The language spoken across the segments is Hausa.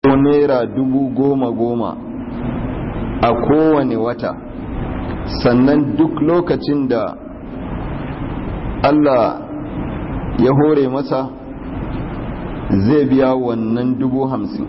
naira dubu goma goma a kowane wata sannan duk lokacin da Allah ya hore masa zai biya wannan dubu hamsin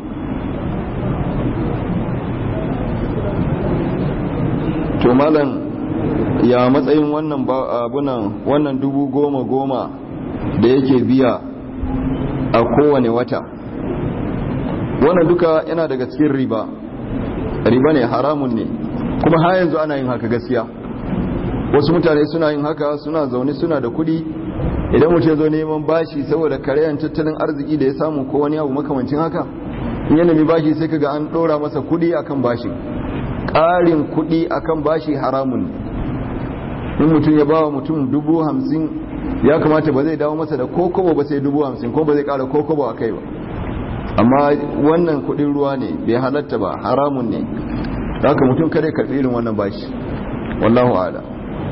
to malam ya matsayin wannan abunan wannan dubu goma goma da yake biya a kowane wata wannan duka yana daga cikin riba riba ne haramun ne kuma har yanzu ana yin haka gaskiya wasu mutane suna yin haka suna zaune suna da kudi idan mutum zo neman bashi saboda karyan tattalin arziki da ya samu ko wani abu makamancin haka in ya nemi bashi sai kaga an ɗora masa kudi akan bashi ƙarin kudi akan bashi haramun in mutum ya bawa mutum dubu hamsin ya kamata ba zai dawo masa da kokobo ba sai dubu hamsin ko ba zai ƙara kokobo a kai ba amma wannan kudin ruwa ne bai halatta ba haramun ne haka mutum kare karɓi irin wannan bashi wallahu ala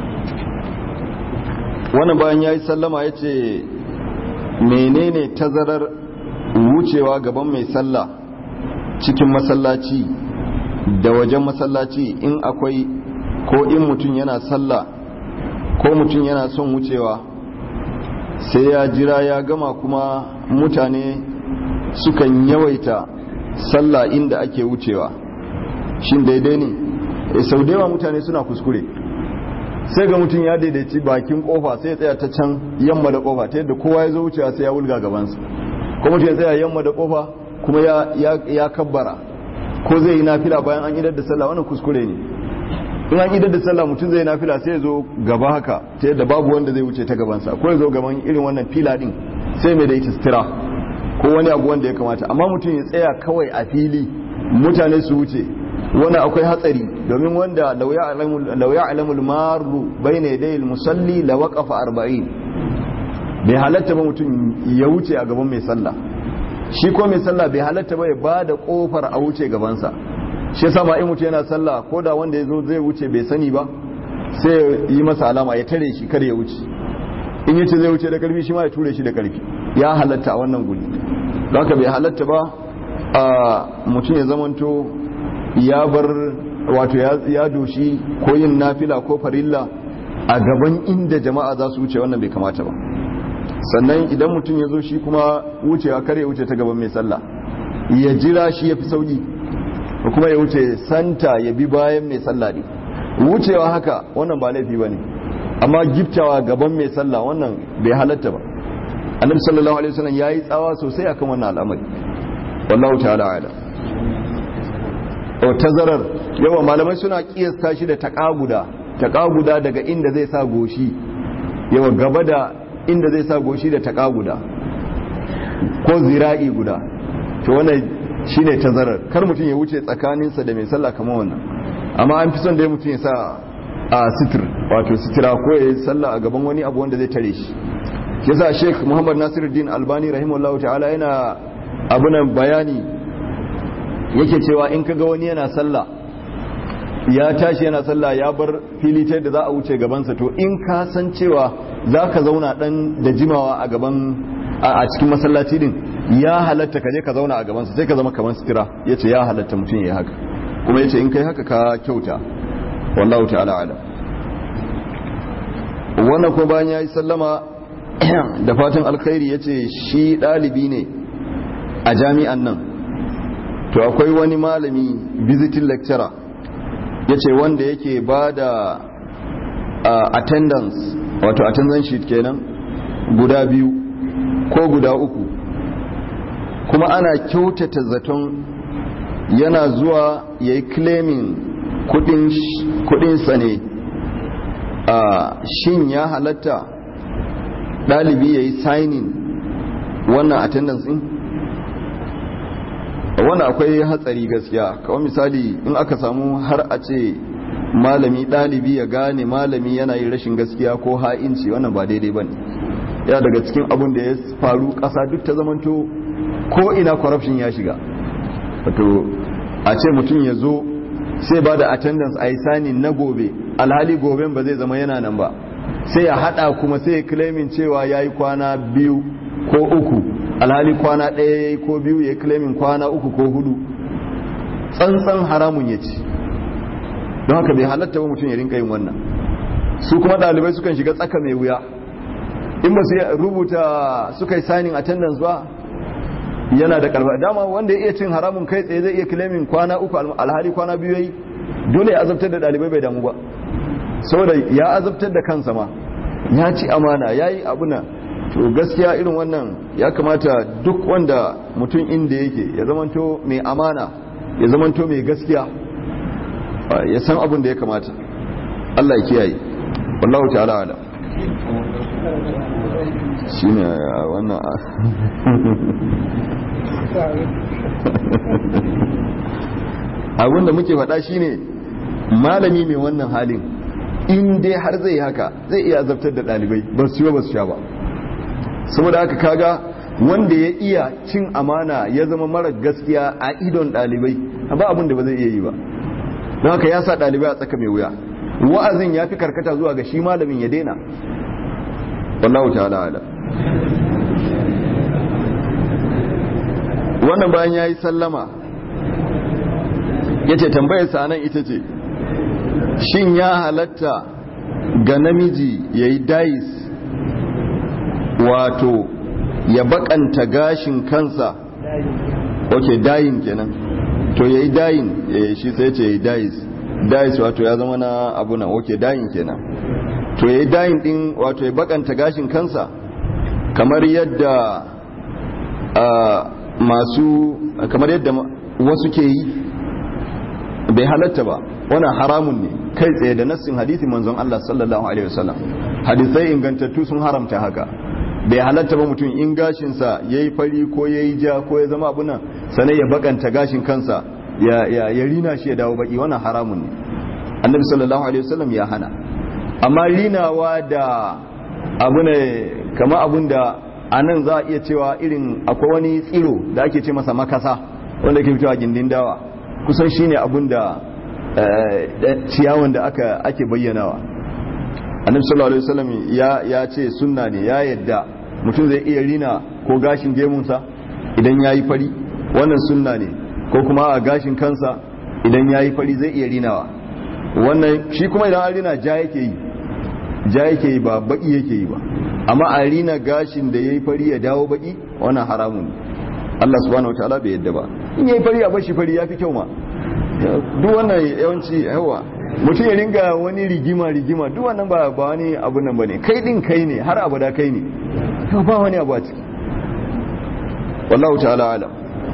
wannan bayan ya yi sallama ya ce menene tazarar wucewa gaban mai sallah cikin masallaci da wajen masallaci in akwai ko in mutum yana sallah ko mutum yana son wucewa sai ya jira ya gama kuma mutane sukan yawaita sallah inda ake wucewa shin daidai ne sau da yawa mutane suna kuskure sai ga mutum ya daidaici bakin kofa sai ya tsaya ta can yamma da kofa ta yadda kowa ya zo wucewa sai ya wulga gabansa ko mutum ya tsaya yamma da kofa kuma ya kabbara ko zai yi nafila bayan an idar da sallah wannan kuskure ne in an idar da sallah mutum zai nafila sai ya zo gaba haka ta yadda babu wanda zai wuce ta gabansa ko ya zo gaban irin wannan fila din sai mai da ita sutura ko wani abu wanda ya kamata amma mutum ya tsaya kawai a fili mutane su wuce wani akwai hatsari domin wanda lau ya alamul maru bai na yadda musalli la waƙafa arba'in bai halatta ba mutum ya wuce a gaban mai sallah shi ko mai sallah bai halatta ba ya ba da ƙofar a wuce gabansa shi sama in mutum yana sallah ko da wanda ya zo zai wuce bai sani ba sai ya yi masa alama ya tare shi kar ya wuce in yace zai wuce da karfi shi ma ya ture shi da karfi ya halatta a wannan guri don haka bai halatta ba a mutum ya zamanto ya bar wato ya doshi ko yin nafila ko farilla a gaban inda jama'a za su wuce wannan bai kamata ba sannan idan mutum ya zo shi kuma wucewa kare wuce ta gaban mai sallah ya jira shi ya fi sauki kuma ya wuce santa ya bi bayan mai sallah ne wucewa haka wannan ba laifi ba ne amma giftawa gaban mai sallah wannan bai halatta ba annabi sallallahu alaihi wasallam yayi tsawa sosai akan wannan al'amari wallahu ta'ala ala o tazarar yawa malamai suna kiyasta shi da taqaguda taqaguda daga inda zai sa goshi yawa gaba da inda zai sa goshi da taqaguda ko zira'i guda to wannan shine tazarar kar mutum ya wuce tsakaninsa da mai sallah kamar wannan amma an fi son da mutum ya sa a sitir wato sitira ko ya yi sallah a gaban wani abu wanda zai tare shi yasa sheikh muhammad nasiruddin albani rahimahullah ta'ala yana abunan bayani yake cewa in kaga wani yana sallah ya tashi yana sallah ya bar fili ta da za a wuce gabansa to in ka san cewa za ka zauna dan da jimawa a gaban a cikin masallaci din ya halatta ka je ka zauna a gabansa sai ka zama kamar sitira yace ya halatta mutum ya yi haka kuma yace in kai haka ka kyauta wallahu ta'ala ala wannan ko bayan yayi sallama da fatan alkhairi yace shi dalibi ne a jami'an nan to akwai wani malami visiting lecturer yace wanda yake bada attendance wato attendance sheet kenan guda biyu ko guda uku kuma ana kyautata zaton yana zuwa yayi claiming kudinsa ne a shin ya halatta ɗalibi ya yi signing wannan attendance din wannan akwai hatsari gaskiya kawai misali in aka samu har a ce malami ɗalibi ya gane malami yana yin rashin gaskiya ko ha'inci wannan ba daidai ba ne ya daga cikin abin da ya faru ƙasa duk ta zamanto ko ina corruption ya shiga wato a ce mutum ya zo sai ba da attendance a yi sani na gobe alhali goben ba zai zama yana nan ba sai ya hada kuma sai ya claimin cewa ya yi kwana biyu ko uku alhali kwana ɗaya ko biyu ya claimin kwana uku ko hudu tsantsan haramun ya ci don haka bai halatta ba mutum ya rinka yin wannan su kuma ɗalibai sukan shiga tsaka mai wuya in ba su rubuta suka yi signing attendance ba yana da karfa dama wanda ya iya cin haramun kai tsaye zai iya claimin kwana uku alhali kwana biyu yayi dole ya azabtar da ɗalibai bai damu ba saboda ya azabtar da kansa ma ya ci amana ya yi abuna to gaskiya irin wannan ya kamata duk wanda mutum inda yake ya zamanto mai amana ya zamanto mai gaskiya ya san abin da ya kamata Allah ya kiyaye wallahu ta'ala ala shine wannan abin da muke faɗa shine malami mai wannan halin in dai har zai haka zai iya azabtar da ɗalibai ba su yi ba su sha ba saboda haka kaga wanda ya iya cin amana ya zama mara gaskiya a idon ɗalibai ba abin da ba zai iya yi ba don haka ya sa ɗalibai a tsaka mai wuya wa'azin ya fi karkata zuwa ga shi malamin ya daina wallahu ta'ala ala wannan bayan ya yi sallama ya ce tambayarsa nan ita ce shin ya halatta ga namiji ya yi dais wato ya bakanta gashin kansa ok dayin kenan to ya yi dayin shi sai ce ya yi dais dais wato ya zama na abu na ok dayin kenan to ya yi dayin din wato ya bakanta gashin kansa kamar yadda masu kamar yadda wasu ke yi bai halatta ba wannan haramun ne kai tsaye da nassin hadisin manzon Allah sallallahu alaihi wasallam hadisai ingantattu sun haramta haka bai halatta ba mutum in gashinsa ya yi fari ko ya yi ja ko ya zama abuna sanai ya bakanta gashin kansa ya rina shi ya dawo baki wannan haramun ne annabi sallallahu alaihi wasallam ya hana amma rinawa da abu ne kama abun da a nan za a iya cewa irin akwai wani tsiro da ake ce masa makasa wanda ke fitowa gindin dawa kusan shine abun da ciyawan da aka ake bayyanawa annabi sallallahu alaihi wasallam ya ya ce sunna ne ya yadda mutum zai iya rina ko gashin gemunsa idan yayi fari wannan sunna ne ko kuma a gashin kansa idan yayi fari zai iya rinawa wannan shi kuma idan an rina ja yake yi ja yake yi ba baki yake yi ba amma a rina gashin da yayi fari ya dawo baki wannan haramun ne Allah subhanahu wataala bai yadda ba in yayi fari a bashi fari yafi kyau ma duk wannan yawanci yawa mutum ya ringa wani rigima rigima duk wannan ba ba wani abu nan bane kai din kai ne har abada kai ne ba wani abu a ciki wallahu ta'ala alam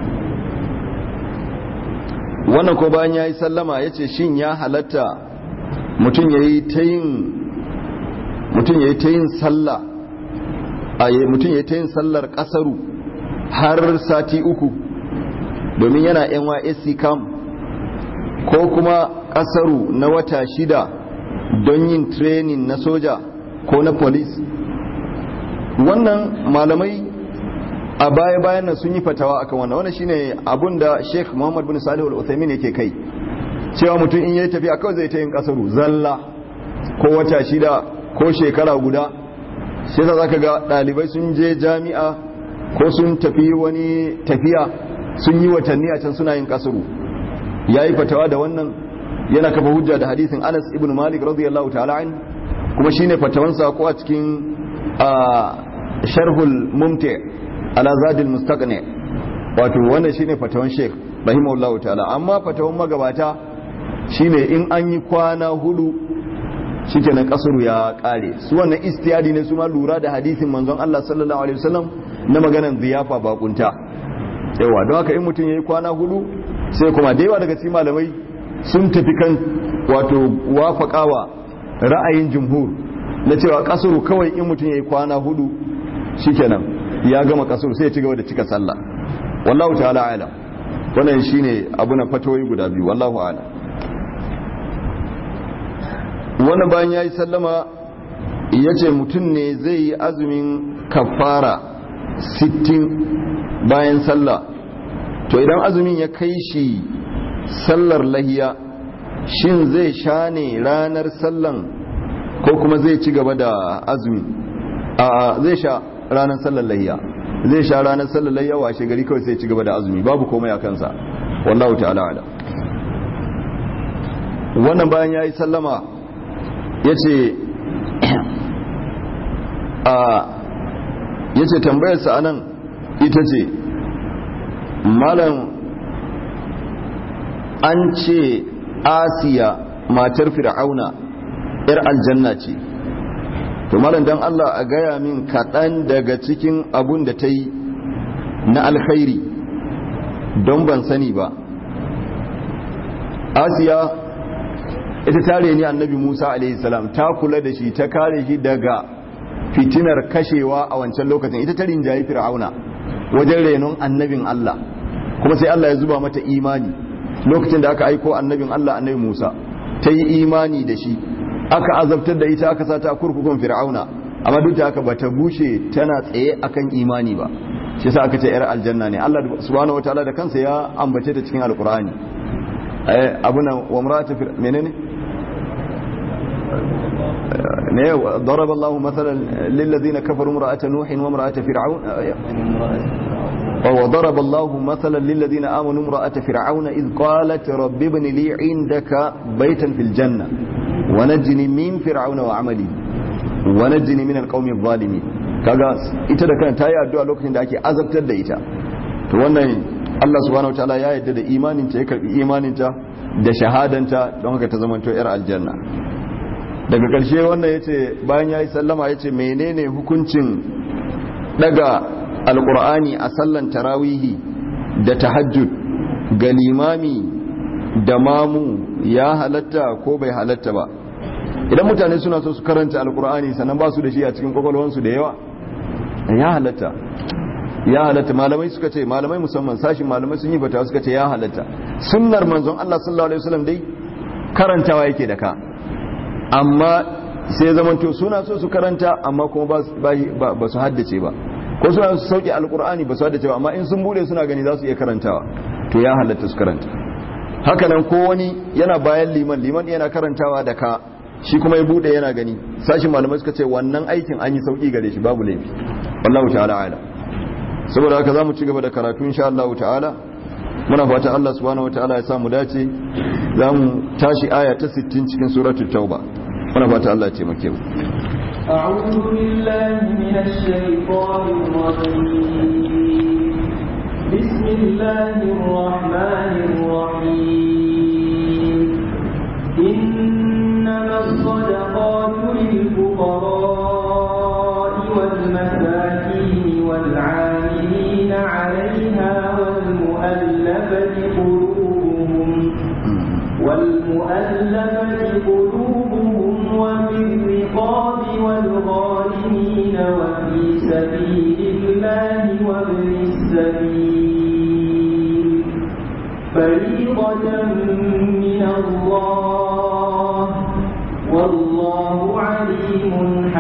wannan ko bayan yayi sallama yace shin ya halatta mutum yayi ta yin mutum yayi ta yin sallah a mutum yayi ta yin sallar kasaru har sati uku domin yana NYSC camp ko kuma kasaru na wata shida don yin training na soja ko na police wannan malamai a baya-bayan nan sun yi fatawa akan wannan wannan shine abun da Sheikh Muhammad bin Salih Al-Uthaymeen yake kai cewa mutum in yayi tafiya kawai zai ta yin kasaru zalla ko wata shida ko shekara guda sai za ka ga dalibai sun je jami'a ko sun tafi wani tafiya sun yi watanni a can suna yin kasaru yayi fatawa da wannan yana kafa hujja da hadisin Anas ibn Malik radiyallahu ta'ala an kuma shine fatawansa ko a cikin sharhul mumti ala zadil mustaqni wato wannan shine fatawan Sheikh rahimahullahu ta'ala amma fatawan magabata shine in an yi kwana hudu shikenan kasuru ya kare su wannan istiyadi ne su ma lura da hadisin manzon Allah sallallahu alaihi wasallam na maganan ziyafa bakunta yawa don haka in mutum yayi kwana hudu sai kuma da yawa daga cikin malamai sun tafi kan wato wafakawa ra'ayin jumhur na cewa kasuru kawai in mutum yayi kwana hudu shikenan ya gama kasuru sai ya ci gaba da cika sallah wallahu ta'ala alam wannan shine abu na fatoyi guda biyu wallahu a'lam wannan bayan yayi sallama yace mutum ne zai yi azumin kafara 60 bayan sallah to idan azumin ya kai shi sallar lahiya shin zai sha ne ranar sallan ko kuma zai ci gaba da azumi a zai sha ranar sallar lahiya zai sha ranar sallar yawa washe gari kawai sai ci gaba da azumi babu komai a kansa wallahu ta'ala ala wannan bayan ya yi sallama ya ce ya ce tambayarsa a nan ita ce malam an ce asiya matar fir'auna 'yar aljanna ce to malam don allah a gaya min kaɗan daga cikin abun da ta yi na alkhairi don ban sani ba asiya ita tare ne annabi musa alaihissalam ta kula da shi ta kare shi daga fitinar kashewa a wancan lokacin ita ta rinjayi fir'auna wajen renon annabin allah kuma sai allah ya zuba mata imani lokacin da aka aiko annabin allah annabi musa ta yi imani da shi aka azabtar da ita aka sata a kurkukun fir'auna amma duk da haka bata bushe tana tsaye akan imani ba shi yasa aka ce yar aljanna ne Allah subhanahu wataala da kansa ya ambace ta cikin alqur'ani eh abuna wa mar'atu menene ne ضرب الله مثلا للذين كفروا امرأة نوح وامرأة فرعون وضرب الله مثلا للذين آمنوا امرأة فرعون إذ قالت رب ابن لي عندك بيتا في الجنة ونجني من فرعون وعملي ونجني من القوم الظالمين kaga ita da kanta ta yi addu'a lokacin da ake azabtar da ita to wannan Allah subhanahu wataala ya yarda da imaninta ya karbi imaninta da shahadanta don haka ta zama to yar aljanna daga ƙarshe wannan yace bayan yayi sallama yace menene hukuncin daga alqur'ani a sallan tarawihi da tahajjud ga limami da mamu ya halatta ko bai halatta ba idan mutane suna so su karanta alqur'ani sannan ba su da shi a cikin kwakwalwansu da yawa ya halatta ya halatta malamai suka ce malamai musamman sashin malamai sun yi fata suka ce ya halatta sunnar manzon Allah sallallahu alaihi wasallam dai karantawa yake da ka amma sai zamanto suna so su karanta amma kuma ba su haddace ba ko suna su sauke alkur'ani ba su haddace ba amma in sun bude suna gani za su iya karantawa to ya halatta su karanta haka nan ko wani yana bayan liman liman yana karantawa da ka shi kuma ya bude yana gani sashin malamai suka ce wannan aikin an yi sauki gare shi babu laifi wallahu ta'ala ala saboda haka zamu ci gaba da karatu insha Allah ta'ala muna fata Allah subhanahu wataala ya samu dace zamu tashi aya ta 60 cikin suratul tauba muna fata Allah ya taimake mu أعوذ بالله من الشيطان الرجيم بسم الله الرحمن الرحيم إنما الصدقات للفقراء والمساكين والعاملين عليها والمؤلفة قلوبهم والمؤلفة قلوبهم وفي الرقاب والغارمين وفي سبيل الله وابن السبيل فريضة من الله والله عليم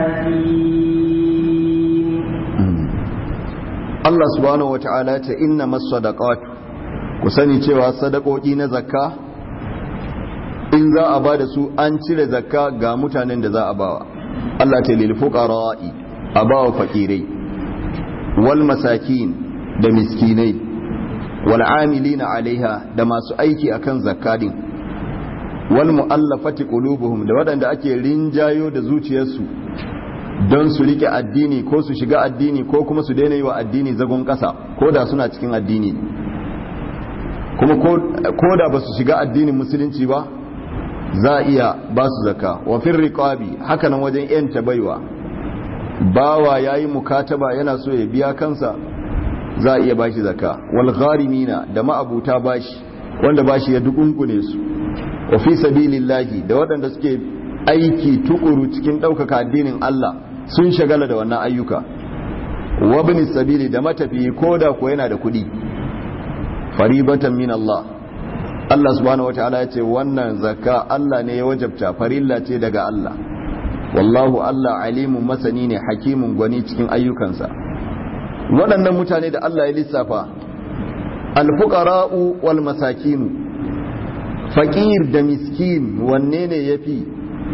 حكيم Allah subhanahu wata'ala ta inna masadaqatu ku sani cewa sadakoki na zakka in za a bada su an cire zakka ga mutanen da za a bawa Allah ta lil fuqara'i a bawa fakirai wal masakin da miskinai wal amilina alaiha da masu aiki akan zakadin wal mu'allafati qulubuhum da waɗanda ake rinjayo da zuciyarsu don su rike addini ko su shiga addini ko kuma su daina yi wa addini zagon ƙasa ko da suna cikin addini kuma ko da ba su shiga addinin musulunci ba za a iya ba su zaka wa fin riƙabi hakanan wajen yanta baiwa bawa ya yi mukataba yana so ya biya kansa za a iya bashi zaka wal gharimina da ma'abuta bashi wanda bashi ya dukunkune su wa fi sabilillahi da waɗanda suke aiki tukuru cikin ɗaukaka addinin Allah sun shagala da wannan ayyuka wabni sabili da matafi ko da ko yana da kuɗi faribatan min Allah Allah subhanahu wataala ya ce wannan zakka Allah ne ya wajabta farilla ce daga Allah wallahu Allah alimun masani ne hakimun gwani cikin ayyukansa waɗannan mutane da Allah ya lissafa alfuqara'u wal masakinu faƙir da miskin wanne ne yafi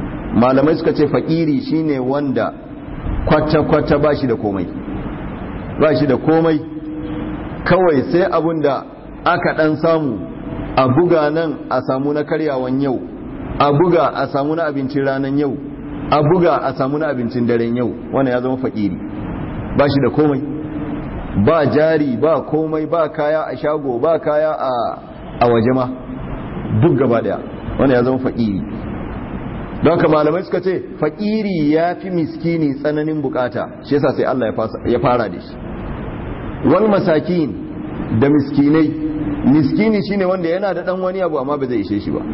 malamai suka ce faƙiri shine wanda kwata-kwata ba shi da komai ba shi da komai kawai sai abun da aka dan samu a buga nan a samu na karyawan yau a buga a samu na abincin ranar yau a buga a samu na abincin daren yau wannan ya zama fakiri ba shi da komai ba jari ba komai ba kaya a shago ba kaya a waje ma duk gaba daya wannan ya zama fakiri don haka malamai suka ce fakiri ya fi miskini tsananin bukata shi yasa sai Allah ya fara da shi wal masakin da miskinai miskini shine wanda yana da dan wani abu amma ba zai ishe shi ba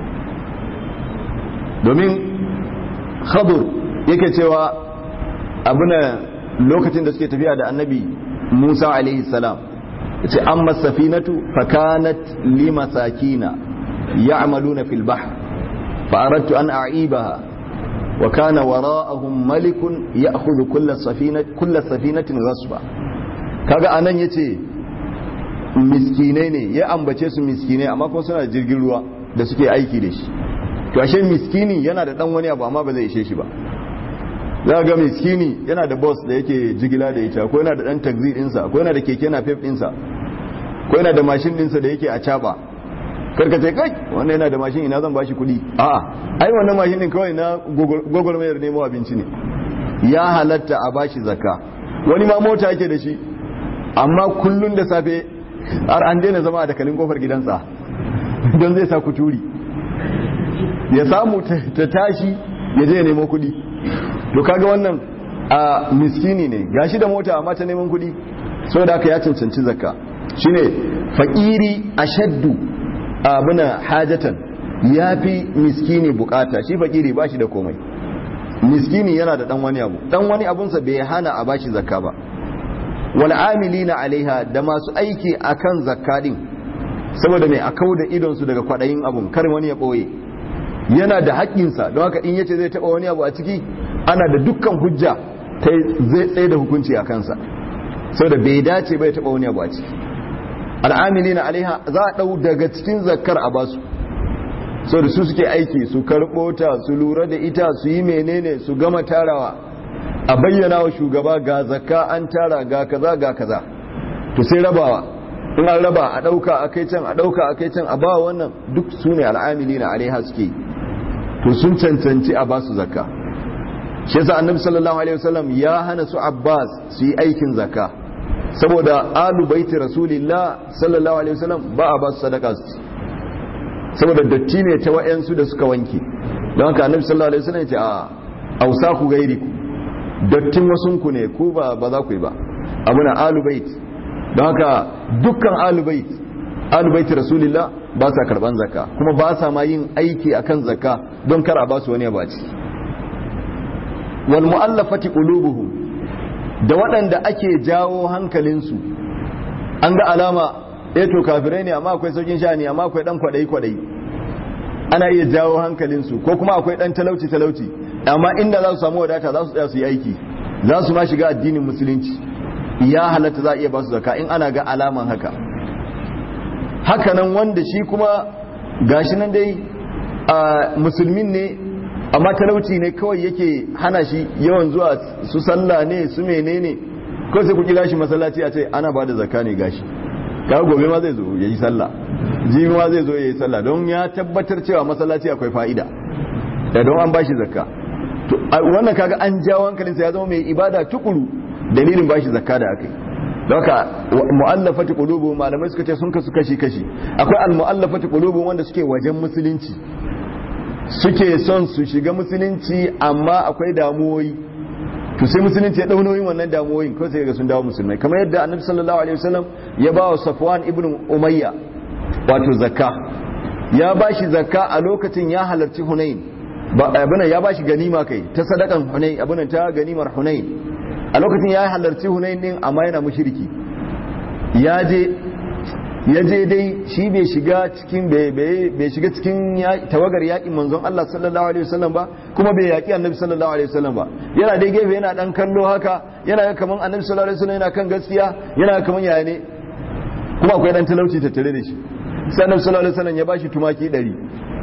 domin khadur yake cewa abuna lokacin da suke tafiya da annabi Musa alaihi salam yace amma safinatu fakanat limasakina ya'maluna fil bahr fa aradtu an a'ibaha wa kana wara'ahum malikun ya'khudhu kull safinati kull safinatin ghasba kaga anan yace miskinai ne ya ambace su miskinai amma kuma suna jirgin ruwa da suke aiki da shi to ashe miskini yana da dan wani abu amma ba zai ishe shi ba za ga miskini yana da boss da yake jigila da ita ko yana da dan taxi dinsa ko yana da keke na pep dinsa ko yana da mashin dinsa da yake a caba karka ce kai wannan yana da mashin ina zan bashi kuɗi a'a ai wannan mashin din kawai na gogol mayar nemo abinci ne ya halatta a bashi zakka wani ma mota yake da shi amma kullun da safe har an daina zama a dakalin kofar gidansa don zai sa kuturi ya samu ta tashi ya je ya nemo kuɗi to kaga wannan a miskini ne gashi da mota amma ta neman kuɗi saboda haka ya cancanci zakka shine fakiri ashaddu abuna hajatan yafi miskini bukata shi fakiri bashi da komai miskini yana da dan wani abu dan wani abunsa bai hana a bashi zakka ba wal amilina alaiha da masu aiki akan zakka din saboda mai akau da idon su daga kwadayin abun kar wani ya boye yana da haƙƙinsa don haka in yace zai taba wani abu a ciki ana da dukkan hujja ta zai tsaye da hukunci a kansa saboda bai dace bai taba wani abu a ciki al'amilina alaiha za a dau daga cikin zakkar a basu saboda su suke aiki su karɓo ta su lura da ita su yi menene su gama tarawa a bayyana wa shugaba ga zakka an tara ga kaza ga kaza to sai rabawa in an raba a ɗauka a kai can a ɗauka a kai can a ba wannan duk su ne al'amili na alaiha suke to sun cancanci a basu zakka shi yasa annabi sallallahu alaihi wasallam ya hana su abbas su yi aikin zakka saboda alu baiti rasulillah sallallahu alaihi wasallam ba a basu sadaka su saboda datti ne ta wa'yansu da suka wanke don haka annabi sallallahu alaihi wasallam ya ce a ausa ku gairi ku dattin wasunku ne ku ba ba za ku yi ba abuna alubait don haka dukkan alubait alubait rasulillah ba sa karban zakka kuma ba sa ma yin aiki akan zakka don kar a ba su wani ba ci wal mu'allafati qulubuhum da waɗanda ake jawo hankalinsu an ga alama eh to kafirai ne amma akwai saukin sha'ani amma akwai dan kwadayi kwadayi ana iya jawo hankalinsu ko kuma akwai dan talauci talauci amma inda za su samu wadata za su tsaya su yi aiki za su ma shiga addinin musulunci ya halatta za a iya ba su zaka in ana ga alaman haka hakanan wanda shi kuma gashi nan dai a musulmin ne amma talauci ne kawai yake hana shi yawan zuwa su sallah ne su menene ko sai ku kira shi masallaci a ce ana ba da zakka ne gashi kaga gobe ma zai zo ya yi sallah jibi ma zai zo ya yi sallah don ya tabbatar cewa masallaci akwai fa'ida da don an bashi zakka to wannan kaga an jawo hankalinsa ya zama mai ibada tukuru dalilin bashi zakka da aka yi don haka mu'allafati qulubu malamai suka ce sun kasu kashi kashi akwai al mu'allafati qulubu wanda suke wajen musulunci suke son su shiga musulunci amma akwai damuwoyi to sai musulunci ya dau nauyin wannan damuwoyin ko sai ga sun dawo musulmai kamar yadda annabi sallallahu alaihi wasallam ya ba wa safwan ibn umayya wato zakka ya ba shi zakka a lokacin ya halarci hunain abinan ya ba shi ganima kai ta sadakan hunain abinan ta ganimar hunain a lokacin ya halarci hunain din amma yana mushriki ya je ya je dai shi bai shiga cikin bai shiga cikin tawagar yakin manzon Allah sallallahu alaihi wasallam ba kuma bai yaki annabi sallallahu alaihi wasallam ba yana dai gefe yana dan kallo haka yana ga kaman annabi sallallahu alaihi wasallam yana kan gaskiya yana ga kaman yaya ne kuma akwai dan talauci tattare da shi sai annabi sallallahu alaihi wasallam ya bashi tumaki 100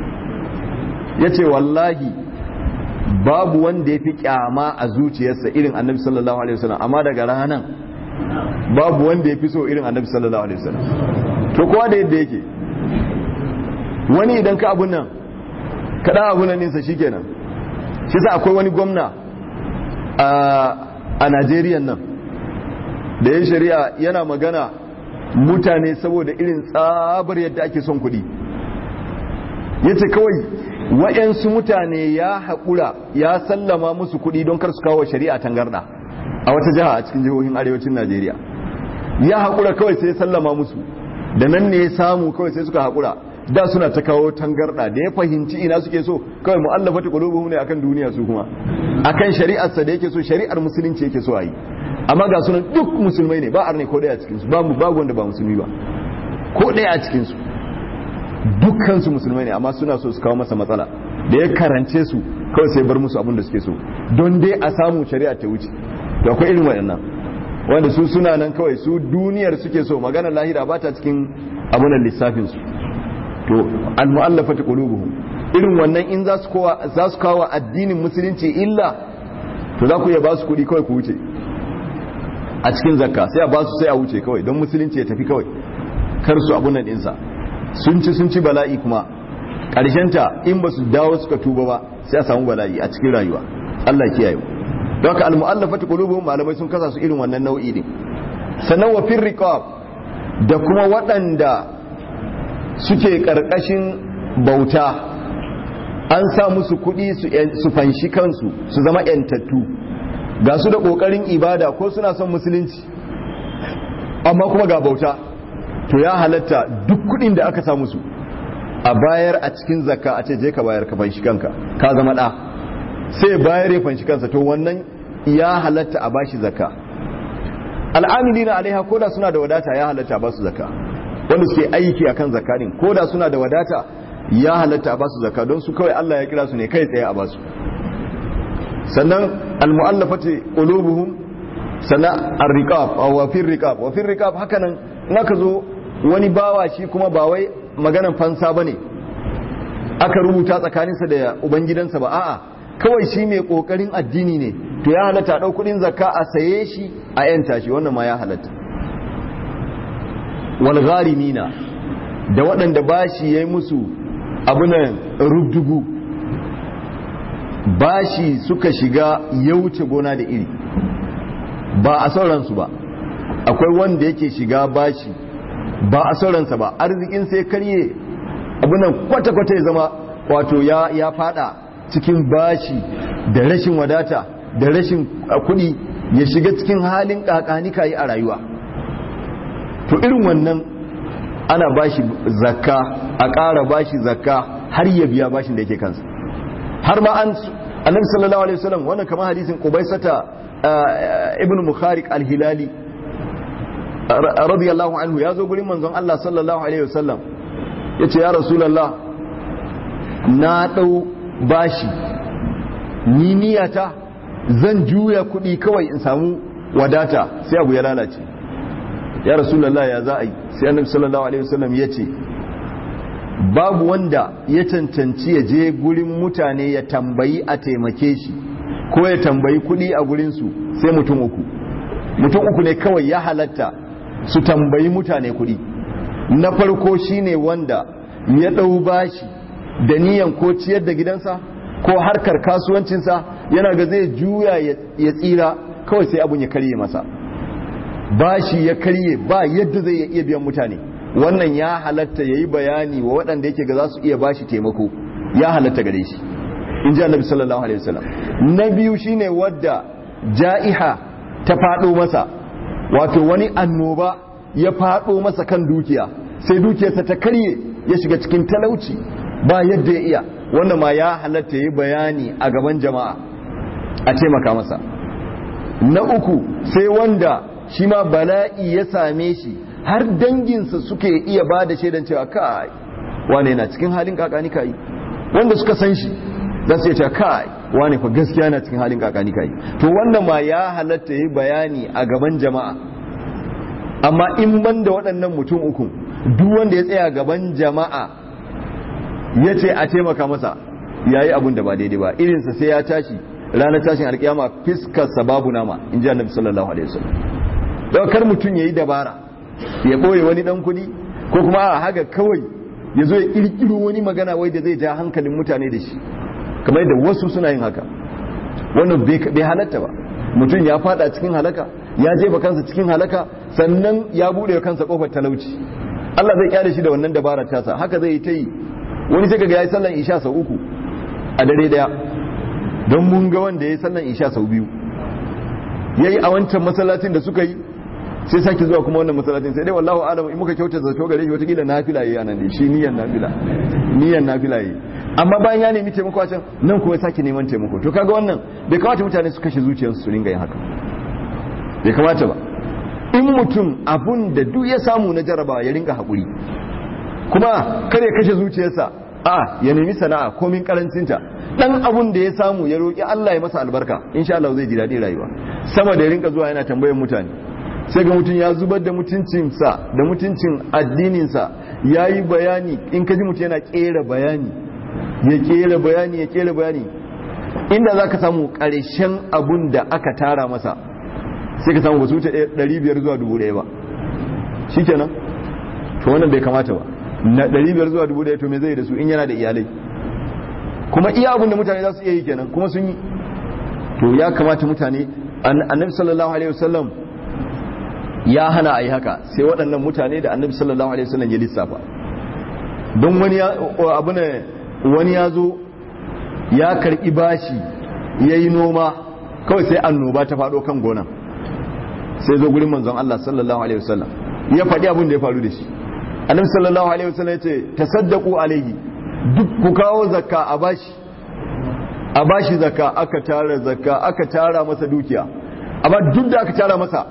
yace wallahi babu wanda yafi kyama a zuciyarsa irin annabi sallallahu alaihi wasallam amma daga ranan babu wanda ya fi so irin annabi sallallahu alaihi wasallam to kowa da yadda yake wani idan ka abun nan ka dan abun nan ninsa shikenan shi sa akwai wani gwamna a Najeriya nan da ya shari'a yana magana mutane saboda irin tsabar yadda ake son kuɗi ya ce kawai wa'yansu mutane ya haƙura ya sallama musu kuɗi don kar su kawo shari'a tangarɗa a wata jiha a cikin jihohin arewacin najeriya ya haƙura kawai sai sallama musu da nan ne ya samu kawai sai suka haƙura da suna ta kawo tangarɗa da ya fahimci ina suke so kawai mu'allafa ta qulubuhum ne akan duniya su kuma akan shari'arsa da yake so shari'ar musulunci yake so a yi amma ga sunan duk musulmai ne ba arne ko ɗaya a cikinsu babu babu wanda ba musulmi ba ko ɗaya a cikinsu dukkansu musulmai ne amma suna so su kawo masa matsala da ya karance su kawai sai bar musu abin da suke so don dai a samu shari'a ta wuce to akwai irin waɗannan wanda su suna nan kawai su duniyar suke so maganar lahira ba ta cikin abunan lissafin su to al mu'allafati qulubuhum irin wannan in za su kowa za su kawo addinin musulunci illa to za ku iya ba su kuɗi kawai ku wuce a cikin zakka sai a ba su sai a wuce kawai don musulunci ya tafi kawai kar su abun nan ɗinsa sun ci sun ci bala'i kuma ta in ba su dawo suka tuba ba sai a samu bala'i a cikin rayuwa Allah kiyaye mu don haka al-mu'allafati qulubuhum malamai sun kasa su irin wannan nau'i din sannan wa fir riqab da kuma waɗanda suke karkashin bauta an sa musu kuɗi su fanshi kansu su zama yantattu ga su da ƙoƙarin ibada ko suna son musulunci amma kuma ga bauta to ya halatta duk kuɗin da aka sa musu a bayar a cikin zakka a ce je ka bayar ka fanshi kanka ka zama ɗa sai bayar ya fanshi kansa to wannan ya halatta a bashi zakka al'amili na alaiha koda suna da wadata ya halatta a basu zakka wanda suke aiki akan zakka din koda suna da wadata ya halatta a basu zakka don su kawai Allah ya kira su ne kai tsaye a basu sannan almu'allafati qulubuhum sannan ar-riqab aw wa fi riqab wa fi riqab hakanan naka zo wani bawa shi kuma ba wai maganan fansa bane aka rubuta tsakaninsa da ubangidansa ba a'a kawai shi mai kokarin addini ne to ya halatta dau kudin zakka a saye shi a yanta shi wannan ma ya halatta wal gharimina da waɗanda bashi yayi musu abunan rubdugu bashi suka shiga ya wuce gona da iri ba a sauransu ba akwai wanda yake shiga bashi ba a sauransa ba arzikin sai karye abunan kwata-kwata ya zama wato ya, ya fada cikin bashi da rashin wadata da rashin kudi ya shiga cikin halin kakanika yi a rayuwa to irin wannan ana bashi zakka a ƙara bashi zakka har ya biya bashin da yake kansa har ma an annabi sallallahu alaihi wasallam wannan kamar hadisin qubaisata ibn mukharik al-hilali radiyallahu anhu ya zo gurin manzon Allah sallallahu alaihi wasallam yace ya rasulullah na dau bashi ni niyata zan juya kuɗi kawai in samu wadata sai abu ya lalace ya rasulullah ya za a yi sai annabi sallallahu alaihi wasallam yace babu wanda ya cancanci ya je gurin mutane ya tambayi a taimake shi ko ya tambayi kuɗi a gurinsu sai mutum uku mutum uku ne kawai ya halatta su tambayi mutane kuɗi na farko shine wanda ya ɗau bashi da niyan ko ciyar da gidansa ko harkar kasuwancinsa yana ga zai juya ya tsira kawai sai abun ya karye masa bashi ya karye ba yadda zai iya biyan mutane wannan ya halatta ya yi bayani wa waɗanda yake ga za su iya bashi taimako ya halatta gare shi in ji annabi sallallahu alaihi wasallam na biyu shine wadda ja'iha ta faɗo masa wato wani annoba ya faɗo masa kan dukiya sai dukiyarsa ta karye ya shiga cikin talauci ba yadda ya iya wannan ma ya halatta ya yi bayani a gaban jama'a a taimaka masa na uku sai wanda shi ma bala'i ya same shi har danginsa suke iya ba da shaidan cewa kai wane yana cikin halin kakani kai wanda suka san shi za su ce kai wane fa gaskiya yana cikin halin kakani kai to wannan ma ya halatta yi bayani a gaban jama'a amma in ban da waɗannan mutum uku duk wanda ya tsaya gaban jama'a ya ce a taimaka masa ya yi abin da ba daidai ba irinsa sai ya tashi ranar tashin alkiyama fiskarsa babu nama in ji annabi sallallahu alaihi wasallam don kar mutum ya yi dabara ya ɓoye wani ɗan kuɗi ko kuma a haga kawai ya zo ya ƙirƙiro wani magana wai da zai ja hankalin mutane da shi kamar yadda wasu suna yin haka wannan bai halatta ba mutum ya fada cikin halaka ya jefa kansa cikin halaka sannan ya buɗe kansa kofar talauci Allah zai kyale shi da wannan dabarar tasa haka zai yi ta yi wani sai kaga yayi sallan isha sau uku a dare daya don mun ga wanda yayi sallan isha sau biyu yayi a wancan masallacin da suka yi sai sake zuwa kuma wannan masallacin sai dai wallahu alam in muka kyauta zato gare shi watakila nafila yayi anan dai shi niyan nafila niyan nafila yayi amma bayan ya nemi taimako a can nan kuma ya sake neman taimako to kaga wannan bai kamata mutane su kashe zuciyarsu su ringa yin haka bai kamata ba in mutum abun da duk ya samu na jaraba ya ringa haƙuri kuma kar ya kashe zuciyarsa a ya nemi sana'a komin karancinta dan abun da ya samu ya roƙi Allah ya masa albarka insha Allah zai ji daɗi rayuwa sama da ya ringa zuwa yana tambayar mutane sai ga mutum ya zubar da mutuncinsa da mutuncin addininsa ya yi bayani in ka ji mutum yana ƙera bayani ya ƙera bayani ya ƙera bayani inda za ka samu ƙarshen abun da aka tara masa sai ka samu ba su wuce 500 zuwa 1000 ba shi kenan to wannan bai kamata ba na 500 zuwa 1000 to me zai da su in yana da iyalai kuma iya abin da mutane za su iya yi kenan kuma sun yi to ya kamata mutane annabi sallallahu alaihi wasallam ya hana a yi haka sai waɗannan mutane da annabi sallallahu alaihi wasallam ya lissafa don wani ya abu ne wani ya zo ya karɓi bashi ya yi noma kawai sai annoba ta faɗo kan gonan sai zo gurin manzon Allah sallallahu alaihi wasallam ya faɗi abin da ya faru da shi annabi sallallahu alaihi wasallam ya ce tasaddaqu alaihi duk ku kawo zakka a bashi a bashi zakka aka tara zakka aka tara masa dukiya amma duk da aka tara masa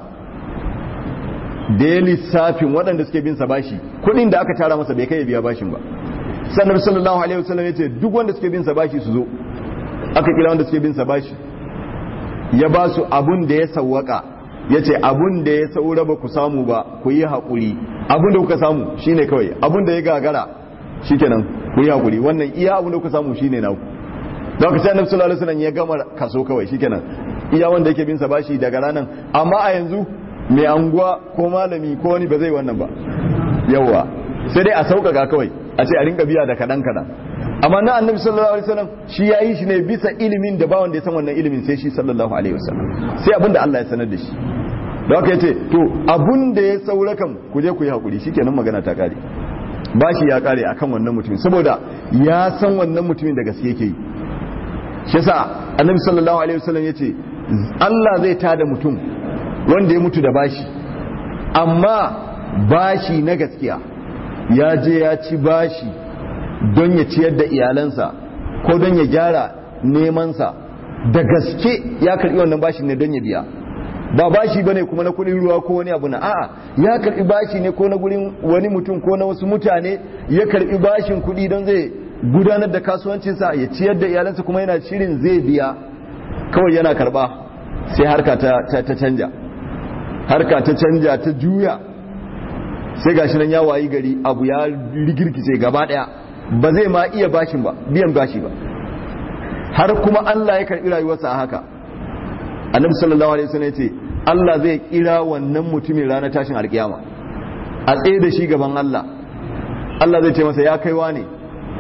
da ya lissafin waɗanda suke bin sa bashi kuɗin da aka tara masa bai kai ya biya bashin ba sannan sallallahu alaihi wasallam ya ce duk wanda suke bin sa bashi su zo aka kira wanda suke bin sa bashi ya ba su abun da ya sawwaka ya ce abun da ya saura ba ku samu ba ku yi haƙuri abun da kuka samu shine kawai abun da ya gagara shikenan ku yi haƙuri wannan iya abun da kuka samu shine naku da ka ce annabi sallallahu alaihi wasallam ya gama kaso kawai shikenan iya wanda yake bin sa bashi daga ranan amma a yanzu mai anguwa ko malami ko wani ba zai wannan ba yawa sai dai a sauƙaƙa kawai a ce a rinka biya da kaɗan kaɗan amma na annabi sallallahu alaihi wasallam shi ya yi shi ne bisa ilimin da ba wanda ya san wannan ilimin sai shi sallallahu alaihi wasallam sai abin da Allah ya sanar da shi da haka yace to abun da ya saura kan ku je ku yi hakuri shikenan magana ta kare bashi ya kare akan wannan mutumin saboda ya san wannan mutumin da gaske yake yi shi yasa annabi sallallahu alaihi wasallam yace Allah zai tada mutum wanda ya mutu da bashi amma bashi na gaskiya ya je ya ci bashi don ya ciyar da iyalansa ko don ya gyara nemansa da gaske ya karbi wannan bashin ne don ya biya ba bashi bane kuma na kudin ruwa ko wani abu na a'a ya karbi bashi ne ko na gurin wani mutum ko na wasu mutane ya karbi bashin kudi don zai gudanar da kasuwancinsa ya ciyar da iyalansa kuma yana shirin zai biya kawai yana karba sai harka ta, ta canja harka ta canja ta juya sai gashi nan ya wayi gari abu ya rigirkice gaba daya ba zai ma iya bashin ba biyan bashi ba har kuma Allah ya karbi rayuwarsa a haka annabi sallallahu alaihi wasallam yace Allah zai kira wannan mutumin ranar tashin alkiyama a tsaye da shi gaban Allah Allah zai ce masa ya kaiwa ne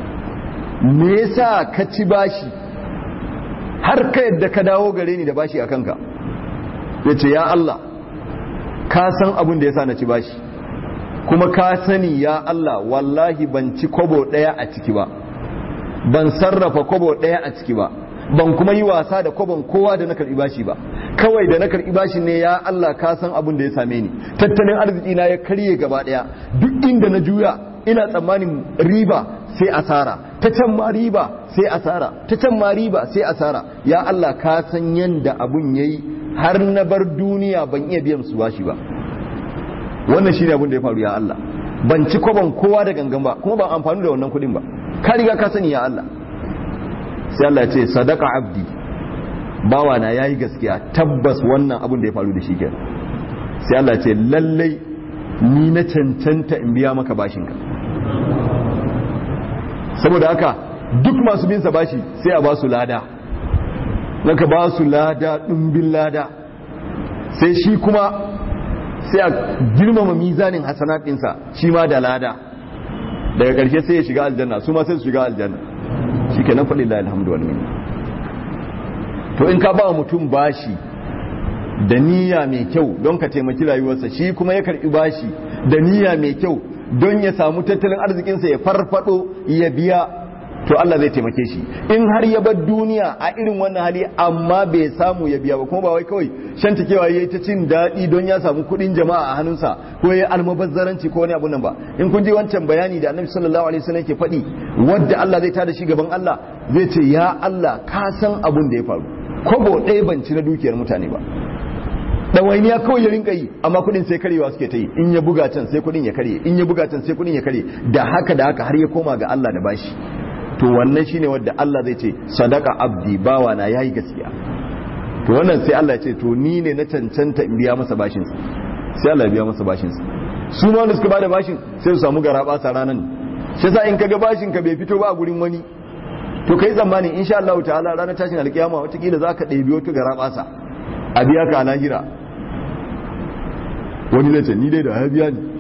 me yasa ka ci bashi har ka yadda ka dawo gare ni da bashi a kanka yace ya Allah ka san abin da yasa na ci bashi kuma ka sani ya Allah wallahi ban ci kobo ɗaya a ciki ba ban sarrafa kobo ɗaya a ciki ba ban kuma yi wasa da kobon kowa da na karɓi bashi ba kawai da na karɓi bashi ne ya Allah ka san abin da ya same ni tattalin arziki na ya karye gaba ɗaya duk inda na juya ina tsammanin riba sai asara ta can ma riba sai asara ta can ma riba sai asara ya Allah ka san yanda abun yayi har na bar duniya ban iya biyan su bashi ba wannan shine abin da ya faru ya Allah ban ci kwaban kowa da gangan ba kuma ban amfani da wannan kudin ba ka riga ka sani ya Allah sai Allah ya ce sadaka abdi bawa na yayi gaskiya tabbas wannan abin da ya faru da shi kenan sai Allah ya ce lallai ni na cancanta in biya maka bashinka saboda haka duk masu bin sa bashi sai a ba su lada naka ba su lada dimbin lada sai shi kuma sai a girmama mizanin hasanat ɗinsa shi ma da lada daga ƙarshe sai ya shiga aljanna su ma sai su shiga aljanna shi ke nan faɗi la alhamdu wal minna to in ka ba mutum bashi da niyya mai kyau don ka taimaki rayuwarsa shi kuma ya karɓi bashi da niyya mai kyau don ya samu tattalin arzikinsa ya farfado ya biya to Allah zai taimake shi in har ya bar duniya a irin wannan hali amma bai samu ya biya ba kuma ba wai kawai shantakewa yayi ta cin daɗi don ya samu kuɗin jama'a a hannunsa ko ya almubazzaranci ko wani abu nan ba in kun ji wancan bayani da Annabi sallallahu alaihi wasallam ke faɗi wanda Allah zai tada shi gaban Allah zai ce ya Allah ka san abun da ya faru kobo ɗaya ban ci na dukiyar mutane ba ɗawainiya kawai ya rinka yi amma kuɗin sai karewa suke ta yi in ya buga can sai kuɗin ya karye in ya buga can sai kuɗin ya karye da haka da haka har ya koma ga Allah da bashi to wannan shine wanda Allah zai ce sadaka abdi bawa na yayi gaskiya to wannan sai Allah ya ce to ni ne na cancanta in biya masa bashin sa sai Allah ya biya masa bashin sa su ma wanda suka bada bashin sai su samu garaba sa ranan shi yasa in kaga bashin ka bai fito ba a gurin wani to kai tsammani insha Allah ta'ala ranar tashin alkiyama wata kila zaka ɗebi wata garaba sa a biya ka a lahira wani zai ce ni dai da ya biya ni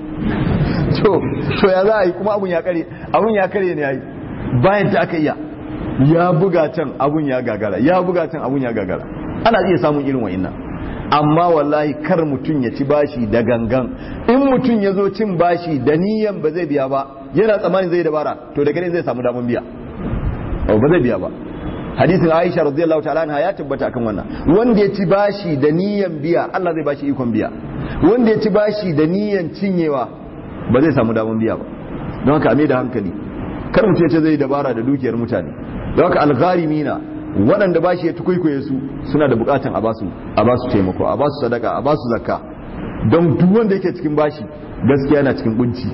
to ya za a yi kuma abun ya kare abun ya kare ne ya yi bayan ta aka iya ya buga can abun ya gagara ya buga can abun ya gagara ana iya samun irin wa'innan amma wallahi kar mutum ya ci bashi da gangan in mutum ya zo cin bashi da niyan ba zai biya ba yana tsammanin zai dabara to da gare zai samu damar biya ba zai biya ba hadisin Aisha radiyallahu ta'ala anha ya tabbata akan wannan wanda ya ci bashi da niyan biya Allah zai bashi ikon biya wanda ya ci bashi da niyan cinyewa ba zai samu damar biya ba don haka ame da hankali kar mutum ya ce zai dabara da dukiyar mutane don haka algharimina waɗanda bashi ya tukuikuye su suna da bukatan a basu a basu taimako a basu sadaka a basu zakka don duk wanda yake cikin bashi gaskiya na cikin kunci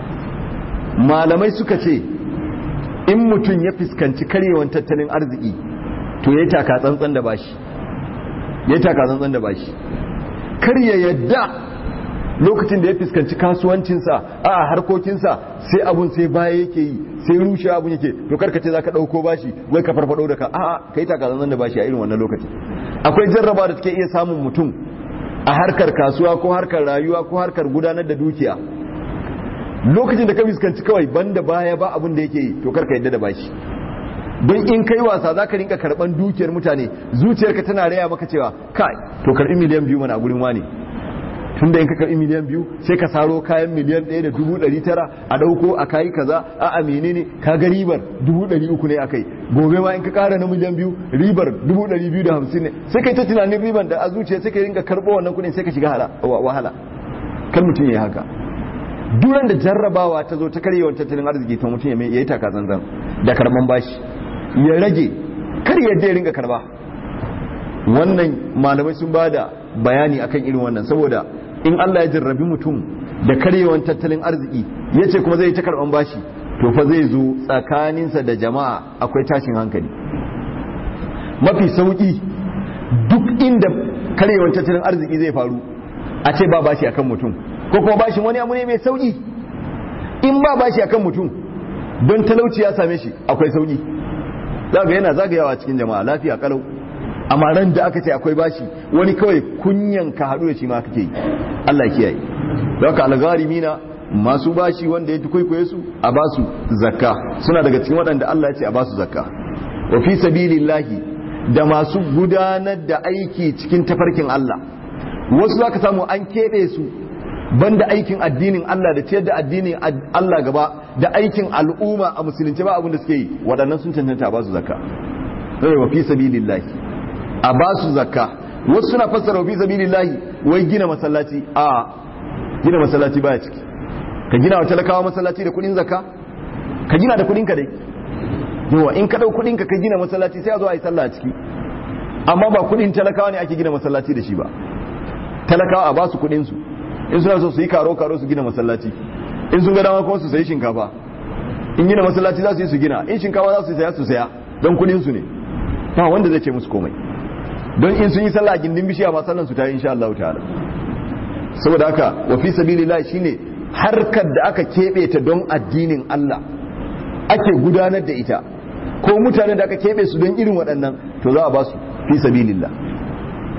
malamai suka ce in mutum ya fuskanci karyewan tattalin arziki to ya taka tsantsan da bashi ya taka tsantsan da bashi kar ya yadda lokacin da ya fuskanci kasuwancinsa a harkokinsa sai abun sai baya yake yi sai rushe abun yake to karkace za ka ɗauko bashi wai ka farfaɗo da ka a ka yi taka tsantsan da bashi a irin wannan lokaci akwai jarraba da take iya samun mutum a harkar kasuwa ko harkar rayuwa ko harkar gudanar da dukiya lokacin da ka fuskanci kawai banda baya ba abin da yake yi to karka yadda da bashi don in kai wasa za ka rinka karban dukiyar mutane zuciyarka tana raya maka cewa kai to karbi miliyan biyu mana a gurin wani tun da in ka karbi miliyan biyu sai ka saro kayan miliyan ɗaya da dubu ɗari tara a ɗauko a kayi kaza a a menene ka ga ribar dubu ɗari uku ne akai gobe ma in ka ƙara na miliyan biyu ribar dubu ɗari biyu da hamsin ne sai kai ta tunanin riban da a zuciya sai ka rinka karɓo wannan kuɗin sai ka shiga wahala kan mutum ya yi haka duran da jarrabawa ta zo ta karyewar tattalin arziki ta mutum ya yi taka zanzan da karban bashi ya rage kar yadda ya ringa karba wannan malamai sun ba da bayani akan irin wannan saboda in Allah ya jarrabi mutum da karyewar tattalin arziki ya ce kuma zai yi ta karban bashi to fa zai zo tsakaninsa da jama'a akwai tashin hankali mafi sauki duk inda karyewar tattalin arziki zai faru a ce ba bashi akan mutum ko kuma bashin wani abu ne mai sauki in ba bashi akan mutum don talauci ya same shi akwai sauki zaga yana zagayawa cikin jama'a lafiya kalau amma ran da aka ce akwai bashi wani kawai kunyan ka haɗu da shi ma kake yi Allah kiyaye don haka algharimina masu bashi wanda ya kwaikwaye su a basu zakka suna daga cikin waɗanda Allah ya ce a basu zakka wa fi sabilillahi da masu gudanar da aiki cikin tafarkin Allah wasu zaka samu an keɓe su banda aikin addinin Allah da ciyar da addinin Allah gaba da aikin al'umma a musulunci ba abin da suke yi waɗannan sun cancanta a ba su zakka sai wa fi sabilillahi a ba su zakka wasu suna fassara wa fi sabilillahi wai gina masallaci a gina masallaci baya ciki ka gina wa talakawa masallaci da kuɗin zakka ka gina da kuɗin ka dai yawa in ka ɗau kuɗin ka ka gina masallaci sai a zo a yi sallah a ciki amma ba kuɗin talakawa ne ake gina masallaci da shi ba talakawa a ba su kuɗin su in suna so su yi karo karo su gina masallaci in sun ga dama kuma su sayi shinkafa in gina masallaci za su yi su gina in shinkafa za su saya su saya don kudin su ne ba wanda zai ce musu komai don in sun yi sallah gindin bishiya ma sallan su ta yi insha Allah ta'ala saboda haka wa fi sabilillah shine harkar da aka kebe ta don addinin Allah ake gudanar da ita ko mutanen da aka kebe su don irin waɗannan to za a ba su fi sabilillah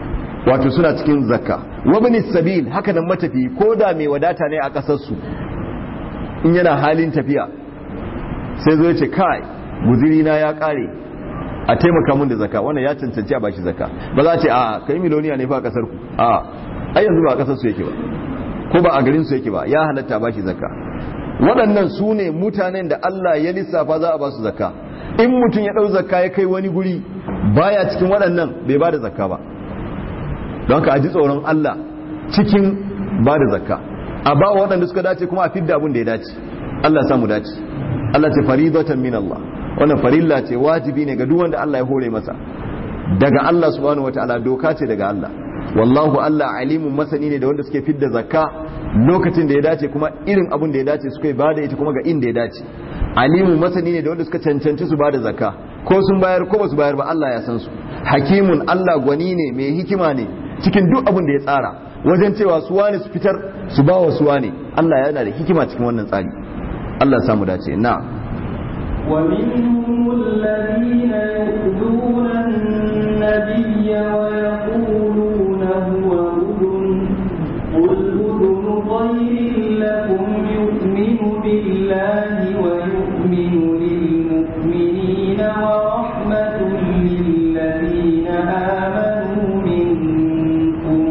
wato suna cikin zakka wabni sabil haka nan matafi ko da mai wadata ne a kasarsu in yana halin tafiya sai zo ya ce kai guziri na ya kare a taimaka mun da zakka wannan ya cancanci a bashi zakka ba za a ce a kai miloniya ne fa a kasar ku a ai yanzu ba a kasar su yake ba ko ba a garin su yake ba ya halatta bashi zakka waɗannan su ne mutanen da Allah ya lissafa za a ba su zakka in mutum ya ɗau zakka ya kai wani guri baya cikin waɗannan bai ba da zakka ba don ka ji tsoron Allah cikin ba da zakka a ba waɗanda suka dace kuma a fidda abin da ya dace Allah samu dace Allah ce faridatan min Allah wannan farilla ce wajibi ne ga duk wanda Allah ya hore masa daga Allah subhanahu wataala doka ce daga Allah wallahu Allah alimun masani ne da wanda suke fidda zakka lokacin da ya dace kuma irin abin da ya dace suka yi bada ita kuma ga inda ya dace alimun masani ne da wanda suka cancanci su bada zakka ko sun bayar ko ba su bayar ba Allah ya san su hakimun Allah gwani ne mai hikima ne cikin duk abin da ya tsara wajen cewa su wani su fitar su ba wa su wani Allah yana da hikima cikin wannan tsari Allah ya samu dace na ومنهم الذين يؤذون النبي ويقولون هو أذن قل أذن خير لكم يؤمن بالله ويؤمن للمؤمنين ورحمة للذين آمنوا منكم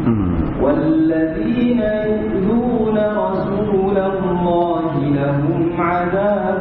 والذين يؤذون رسول الله لهم عذاب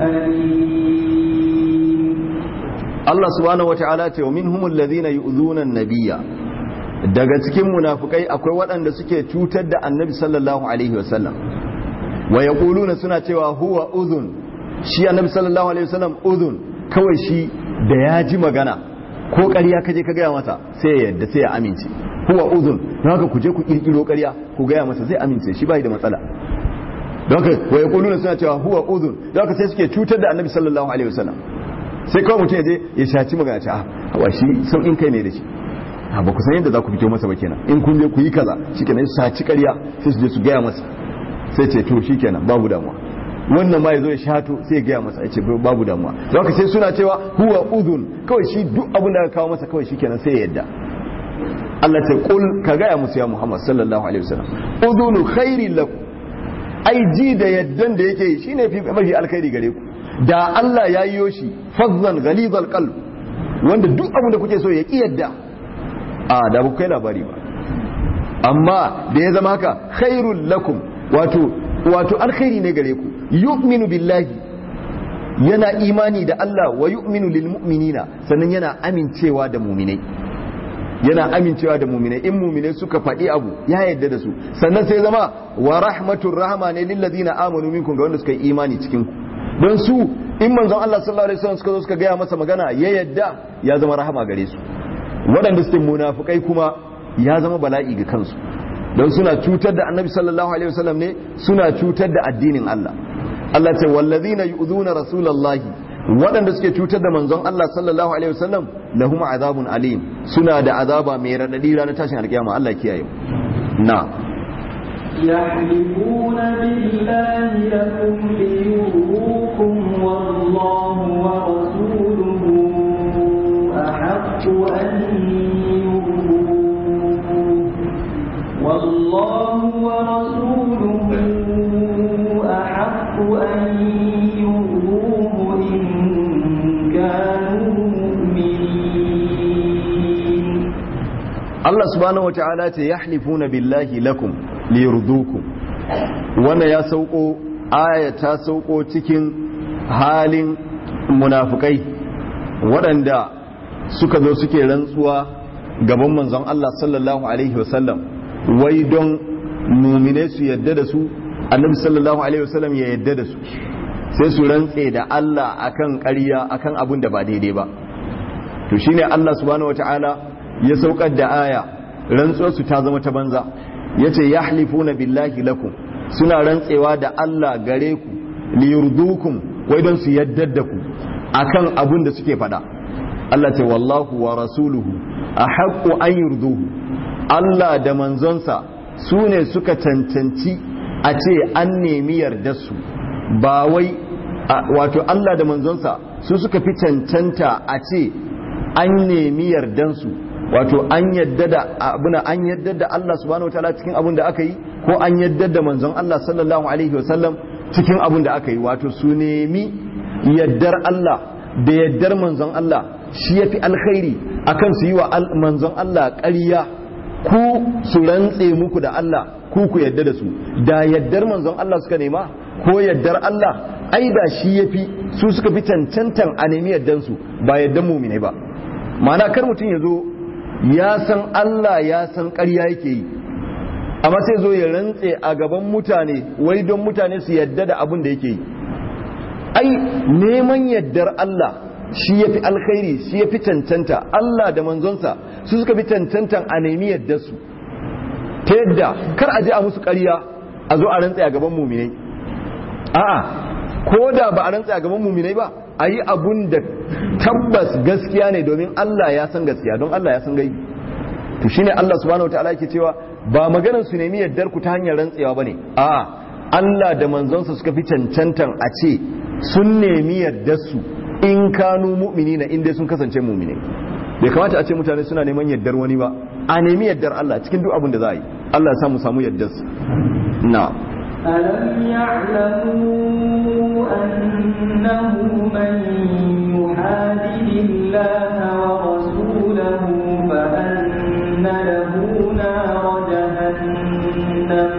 أليم Allah subhanahu wata'ala ce wa minhumul ladhina yu'dhuna an-nabiyya daga cikin munafukai akwai waɗanda suke cutar da annabi sallallahu alaihi wasallam wa yaquluna suna cewa huwa udhun shi annabi sallallahu alaihi wasallam udhun kawai shi da ya ji magana ko ƙarya kaje ka gaya masa sai ya yadda sai ya amince huwa udhun don haka ku je ku kirkiro ƙarya ku gaya masa zai amince shi bai da matsala don haka wa yaquluna suna cewa huwa udhun don haka sai suke cutar da annabi sallallahu alaihi wasallam sai kawai mutum ya je ya shaci magana ce a hawa shi sauƙin kai ne da shi a ba ku san yadda za ku fito masa ba kenan in kun je ku yi kaza shi kenan su saci ƙarya sai su je su gaya masa sai ce to shi kenan babu damuwa wannan ma ya zo ya shato sai ya gaya masa ya ce babu damuwa don haka sai suna cewa huwa udhun kawai shi duk abin da ka kawo masa kawai shi kenan sai ya yadda Allah ta kul ka gaya musu ya Muhammad sallallahu alaihi wasallam udhunu khairin lakum ai ji da yaddan da yake yi shine fi mafi alkhairi gare ku da Allah ya yi shi fazzan ghalizal qalb wanda duk abin da kuke so ya ki yadda a da ba kai labari ba amma da ya zama haka khairul lakum wato wato alkhairi ne gare ku yu'minu billahi yana imani da Allah wa yu'minu lil mu'minina sannan yana amincewa da mu'minai yana amincewa da mu'minai in mu'minai suka faɗi abu ya yadda da su sannan sai zama wa rahmatur rahma ne lil ladina amanu minkum ga wanda suka yi imani cikin ku don su in manzon Allah sallallahu alaihi wasallam suka zo suka gaya masa magana ya yadda ya zama rahama gare su waɗanda suke munafukai kuma ya zama bala'i ga kansu don suna cutar da annabi sallallahu alaihi wasallam ne suna cutar da addinin Allah Allah ce wallazina yu'zuna rasulallahi waɗanda suke cutar da manzon Allah sallallahu alaihi wasallam lahum azabun alim suna da azaba mai radadi ranar tashin alkiyama Allah kiyaye na يحلفون بالله لكم ليرضوكم والله ورسوله أحق أن يرضوه والله ورسوله أحق أن يرضوه إن كانوا مؤمنين Allah subhanahu wa ta'ala ce yahlifuna billahi lakum liyurdukum wanda ya sauko aya ta sauko cikin halin munafukai waɗanda suka zo suke rantsuwa gaban manzon Allah sallallahu alaihi wasallam wai don mumine su yadda da su annabi sallallahu alaihi wasallam ya yadda da su sai su rantse da Allah akan ƙarya akan abin da ba daidai ba to shine Allah subhanahu wataala ya saukar da aya rantsuwar su ta zama ta banza yace yahlifuna billahi lakum suna rantsewa da Allah gare ku liyurdukum wai don su yaddar da ku akan abin da suke faɗa Allah ce wallahu wa rasuluhu ahaqqu an yurduhu Allah da manzonsa su ne suka cancanci a ce an nemi yardarsu ba wai wato Allah da manzonsa su suka fi cancanta a ce an nemi yardansu wato an yadda da abuna an yadda da Allah subhanahu wataala cikin abin da aka yi ko an yadda da manzon Allah sallallahu alaihi wasallam cikin abin da aka yi wato su nemi yaddar Allah da yaddar manzon Allah shi yafi alkhairi akan su yi wa manzon Allah ƙarya ku su rantse muku da Allah ku ku yadda da su da yaddar manzon Allah suka nema ko yaddar Allah ai da shi yafi su suka fi cancantan a nemi yaddan su ba yaddan mu'mine ba ma'ana kar mutum ya zo ya san Allah ya san ƙarya yake yi amma sai zo ya rantse a gaban mutane wai don mutane su yadda da abin da yake yi ai neman yaddar Allah shi ya fi alkhairi shi ya fi cancanta Allah da manzonsa su suka fi cancantan a nemi yadda su ta yadda kar a je a musu ƙarya a zo a rantse a gaban muminai a'a ko da ba a rantse a gaban muminai ba a yi abun da tabbas gaskiya ne domin Allah ya san gaskiya don Allah ya san gaibi to shine Allah subhanahu wataala yake cewa ba maganar su nemi yaddar ku ta hanyar rantsewa bane a'a Allah da manzonsa suka fi cancantan a ce sun nemi yaddar su in kanu mu'minina in dai sun kasance mu'mine bai kamata a ce mutane suna neman yaddar wani ba a nemi yaddar Allah cikin duk abin da za a yi Allah ya samu samu yaddar su na ألم يعلموا أنه من يحادد الله ورسوله فأن له نار جهنم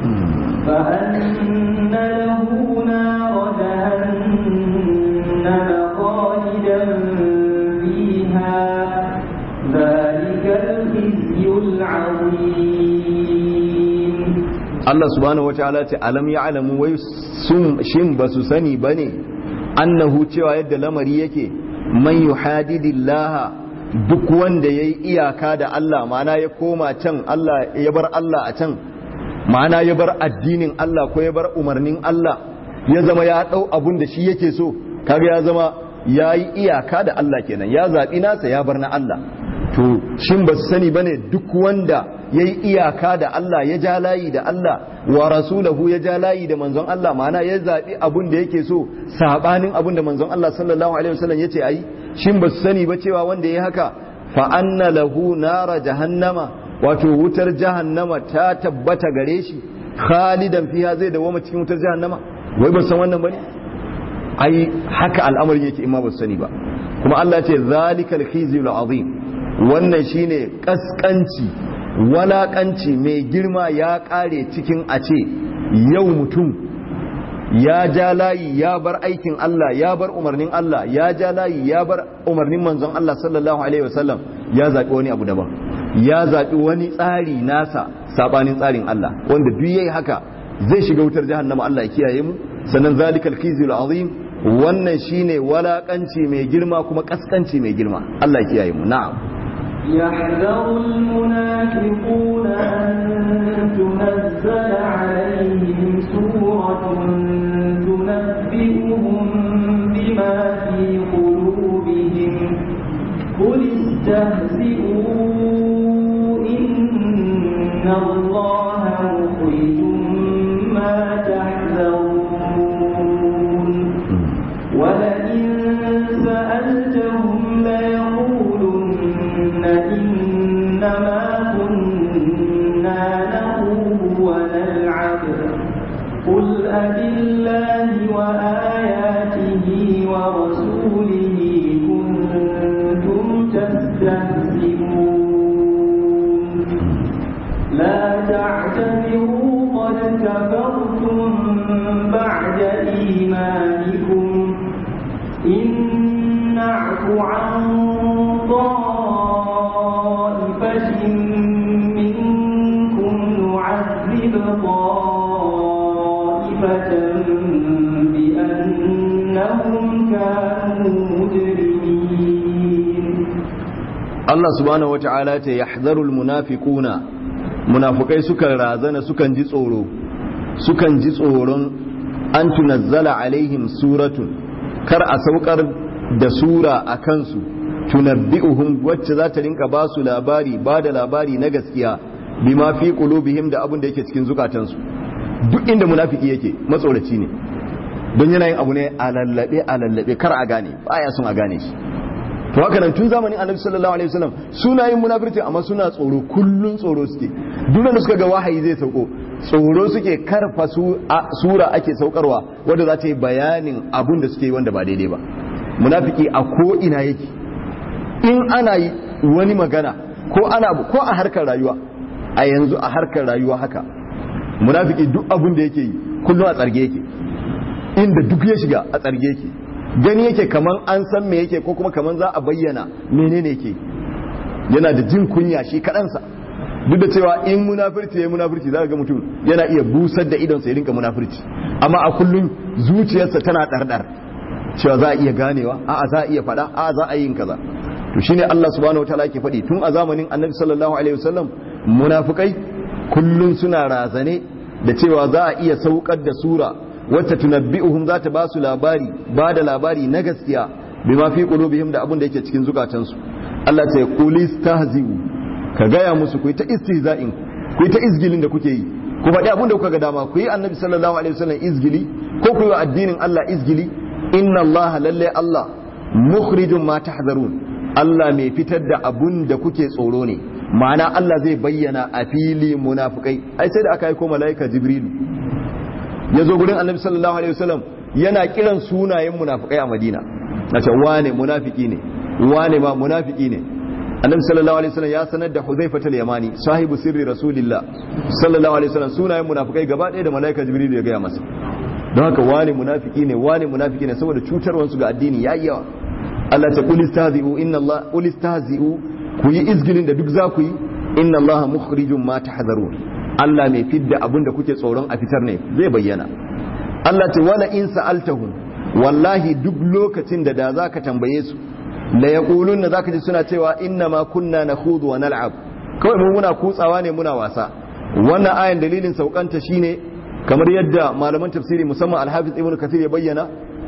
فأن له نار جهنم خالدا فيها ذلك الخزي العظيم Allah subhanahu wataala ce alam ya'lamu wai sun shin basu sani bane annahu cewa yadda lamari yake man yuhadidillaha duk wanda yayi iyaka da Allah ma'ana ya koma can Allah ya bar Allah a can ma'ana ya bar addinin Allah ko ya bar umarnin Allah ya zama ya dau abun da shi yake so kaga ya zama yayi iyaka da Allah kenan ya zabi nasa ya bar na Allah to shin ba su sani bane duk wanda ya yi iyaka da Allah ya ja layi da Allah wa rasulahu ya ja layi da manzon Allah ma'ana ya zaɓi abun da yake so saɓanin abun da manzon Allah sallallahu alaihi wasallam ya ce ayi shin ba su sani ba cewa wanda ya haka fa anna lahu nara jahannama wato wutar jahannama ta tabbata gare shi khalidan fiha zai dawoma cikin wutar jahannama wai ba san wannan bane ai haka al'amarin yake in ma ba su sani ba kuma Allah ya ce zalikal khizyul azim wannan shine kaskanci walakanci mai girma ya kare cikin a ce yau mutum ya ja layi ya bar aikin Allah ya bar umarnin Allah ya ja layi ya bar umarnin manzon Allah sallallahu alaihi wasallam ya zaɓi wani abu daban ya zaɓi wani tsari nasa sabanin tsarin Allah wanda duk yayi haka zai shiga wutar jahannama Allah ya kiyaye mu sannan zalikal khizyul azim wannan shine walakanci mai girma kuma kaskanci mai girma Allah ya kiyaye mu na'am يحذر المنافقون أن تنزل عليهم سورة تنبئهم بما في قلوبهم قل استهزئوا إن الله مخرج ما تحذرون ولئن سألتهم ليقولن إنما كنا نخوض ونلعب قل أبالله وآياته ورسوله كنتم تستهزئون لا تعتذروا قد كفرتم بعد إيمانكم إن نعف عن طائفة منكم نعذب طائفة بأنهم كانوا مجرمين Allah subhanahu wata'ala ta yahzarul munafiquna munafikai sukan razana sukan ji tsoro sukan ji tsoron an tunazzala alaihim suratun kar a saukar da sura a kansu tunabbi'uhum wacce za ta rinka ba su labari ba da labari na gaskiya bima fi qulubihim da abin da yake cikin zukatansu duk inda munafiki yake matsoraci ne don yana yin abu ne a lallabe a lallabe kar a gane baya son a gane shi to haka nan tun zamanin annabi sallallahu alaihi wasallam suna yin munafirci amma suna tsoro kullun tsoro suke duk da suka ga wahayi zai sauko tsoro suke karfa su sura ake saukarwa wanda za ta yi bayanin abun da suke yi wanda ba daidai ba munafiki a ko ina yake in ana yi wani magana ko ana ko a harkar rayuwa a yanzu a harkar rayuwa haka munafiki duk abun da yake yi kullum a tsarge yake inda duk ya shiga a tsarge yake gani yake kaman an san me yake ko kuma kaman za a bayyana menene yake yana da jin kunya shi kaɗansa duk da cewa in munafirci ya munafirci za ga mutum yana iya busar da idonsa ya rinka munafirci amma a kullum zuciyarsa tana ɗarɗar cewa za a iya ganewa a'a za a iya faɗa a'a za a yi kaza to shine Allah subhanahu wataala yake faɗi tun a zamanin Annabi sallallahu alaihi wasallam munafikai kullum suna razane da cewa za a iya saukar da sura wacce tunabbi'uhum za ta ba su labari ba da labari na gaskiya bima fi qulubihim da abin da yake cikin zukatansu Allah ta quli stahzi'u ka gaya musu ku yi ta istihza'in ku yi ta izgilin da kuke yi ku faɗi abin da kuka ga dama ku yi annabi sallallahu alaihi wasallam izgili ko ku yi wa addinin Allah izgili inna Allah lalle Allah mukhrijum ma tahzarun Allah mai fitar da abun da kuke tsoro ne ma'ana Allah zai bayyana a fili munafukai ai sai da aka yi ko mala'ika jibrilu ya zo gurin annabi sallallahu alaihi wasallam yana kiran sunayen munafikai a madina na ce wane munafiki ne wane ma munafiki ne annabi sallallahu alaihi wasallam ya sanar da huzaifa al-yamani sahibu sirri rasulillah sallallahu alaihi wasallam sunayen munafikai gaba ɗaya da malaika jibril ya gaya masa don haka wane munafiki ne wane munafiki ne saboda cutarwansu ga addini yayi yawa Allah ta qul istahzi'u inna Allah qul istahzi'u ku yi izgilin da duk za ku yi inna Allah mukhrijum ma tahzarun Allah mai fidda abin da kuke tsoron a fitar ne zai bayyana Allah ce wala in sa'altahum wallahi duk lokacin da da zaka tambaye su la yaquluna zaka ji suna cewa inna ma kunna nakhudu wa nal'ab kawai mu muna kutsawa ne muna wasa wannan ayan dalilin saukanta shine kamar yadda malaman tafsiri musamman al-hafiz ibnu kathir ya bayyana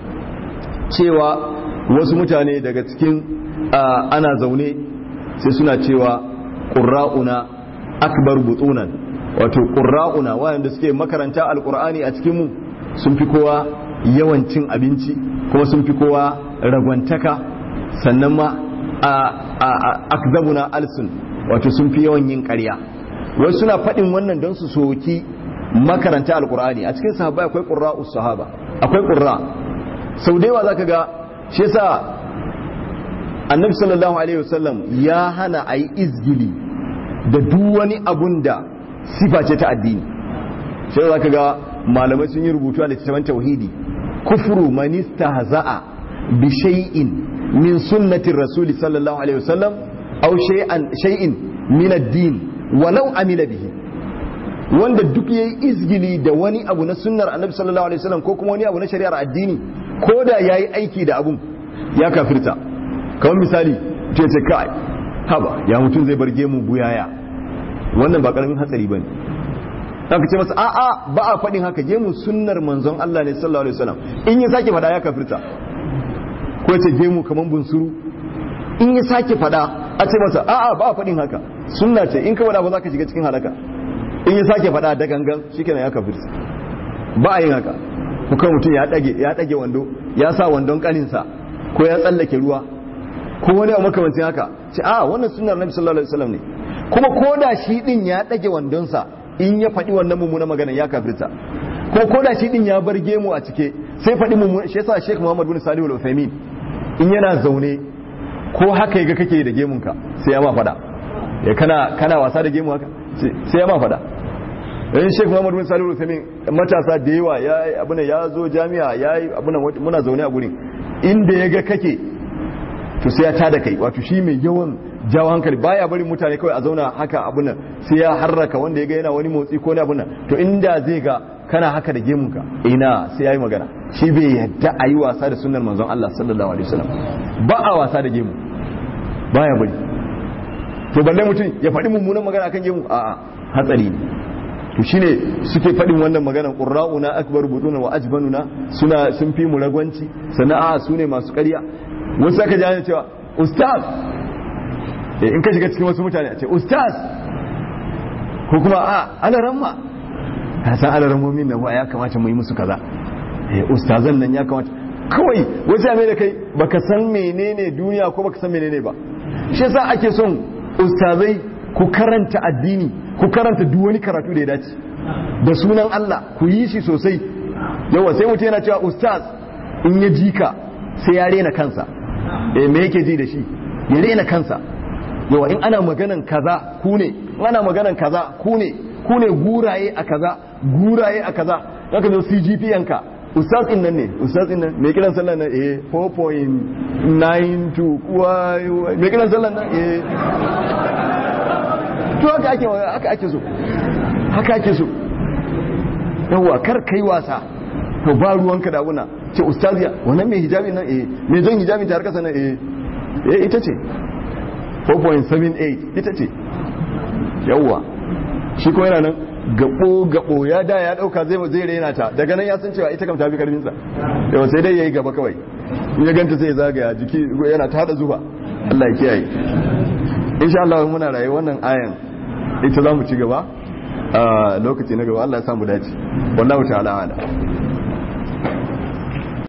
cewa wasu mutane daga cikin ana zaune sai suna cewa qurra'una akbar butunan wato ƙura'una wayanda suke makaranta alƙur'ani a cikinmu sun fi kowa yawan cin abinci kuma sun fi kowa ragwantaka sannan ma a akzabuna alsun wato sun fi yawan yin ƙarya wasu suna faɗin wannan don su soki makaranta alƙur'ani a cikin sahaba akwai ƙura'us sahaba akwai ƙura sau da yawa za ka ga shi yasa annabi sallallahu alaihi wasallam ya hana a yi izgili da duk wani abun da sifa ce ta addini sai za ka ga malamai sun yi rubutu a littattafan tauhidi kufru man istahza'a bi shay'in min sunnatir rasul sallallahu alaihi wasallam aw shay'an shay'in min ad-din walau amila bihi wanda duk yayi izgili da wani abu na sunnar annabi sallallahu alaihi wasallam ko kuma wani abu na shari'ar addini ko da yayi aiki da abun ya kafirta kamar misali ce ce kai haba ya mutum zai bar gemu buyaya wannan ba karamin hatsari bane aka ce masa a'a ba a faɗin haka gemu sunnar manzon Allah ne sallallahu alaihi wasallam in ya sake faɗa ya kafirta ko ce gemu kaman bunsuru in ya sake faɗa a ce masa a'a ba a faɗin haka sunna ce in ka faɗa ba za ka shiga cikin halaka in ya sake faɗa da gangan shikenan ya kafirta ba a yin haka ko kan mutum ya dage ya dage wando ya sa wandon kaninsa ko ya tsallake ruwa ko wani abu makamancin haka ce a wannan sunnar nabi sallallahu alaihi wasallam ne kuma ko da shi din ya dage wandonsa in ya faɗi wannan mummunan magana ya kafirta ko ko da shi din ya bar gemu a cike sai faɗi mummunan shi yasa Sheikh Muhammad bin Salih al-Uthaymeen in yana zaune ko haka yaga kake da gemunka sai ya ma faɗa ya kana kana wasa da gemu haka sai ya ma faɗa in Sheikh Muhammad bin Salih al-Uthaymeen matasa da yawa ya abuna ya zo jami'a ya abuna muna zaune a gurin inda yaga kake to sai ya tada kai wato shi mai yawan jawo hankali baya bari mutane kawai a zauna haka abun nan sai ya harraka wanda ya ga yana wani motsi ko ne abun nan to inda zai ga kana haka da gemunka ina sai yayi magana shi bai yadda a yi wasa da sunnar manzon Allah sallallahu alaihi wasallam ba a wasa da gemu baya bari to balle mutum ya faɗi mummunan magana akan gemu a'a hatsari ne to shine suke faɗin wannan maganar qurra'una akbar buduna wa ajbanuna suna sun fi mu ragwanci sana'a su ne masu ƙarya wasu aka ji cewa ustaz in ka shiga cikin wasu mutane a ce ustaz ko kuma a alaramma ka san alarammomin nan ya kamata mu yi musu kaza ustazan nan ya kamata kawai wajen mai da kai baka san menene duniya ko baka san menene ba shi yasa ake son ustazai ku karanta addini ku karanta duk wani karatu da ya dace da sunan Allah ku yi shi sosai yawa sai mutum yana cewa ustaz in ya ji ka sai ya rena kansa eh me yake ji da shi ya rena kansa yawa in ana maganan kaza ku ne in ana maganan kaza ku ne ku ne guraye a kaza guraye a kaza zaka zo CGPN ka ustaz din nan ne ustaz din nan me kiran sallan nan eh 4.92 kuwa me kiran sallan nan eh to haka ake haka ake so haka ake so yawa kar kai wasa to ba ruwanka da abuna ce ustaziya wannan mai hijabi nan eh mai zan hijabi ta harkasa nan eh eh ita ce 4.78 ita ce yawa shi ko yana nan gabo gabo ya da ya dauka zai zai rena ta daga nan ya san cewa ita kam ta fi karfin sa yawa sai dai yayi gaba kawai in ya ganta sai ya zagaya jiki yana ta hada zuba Allah ya kiyaye insha Allah muna raye wannan ayan ita za mu ci gaba a lokaci na gaba Allah ya samu dace wallahu ta'ala ala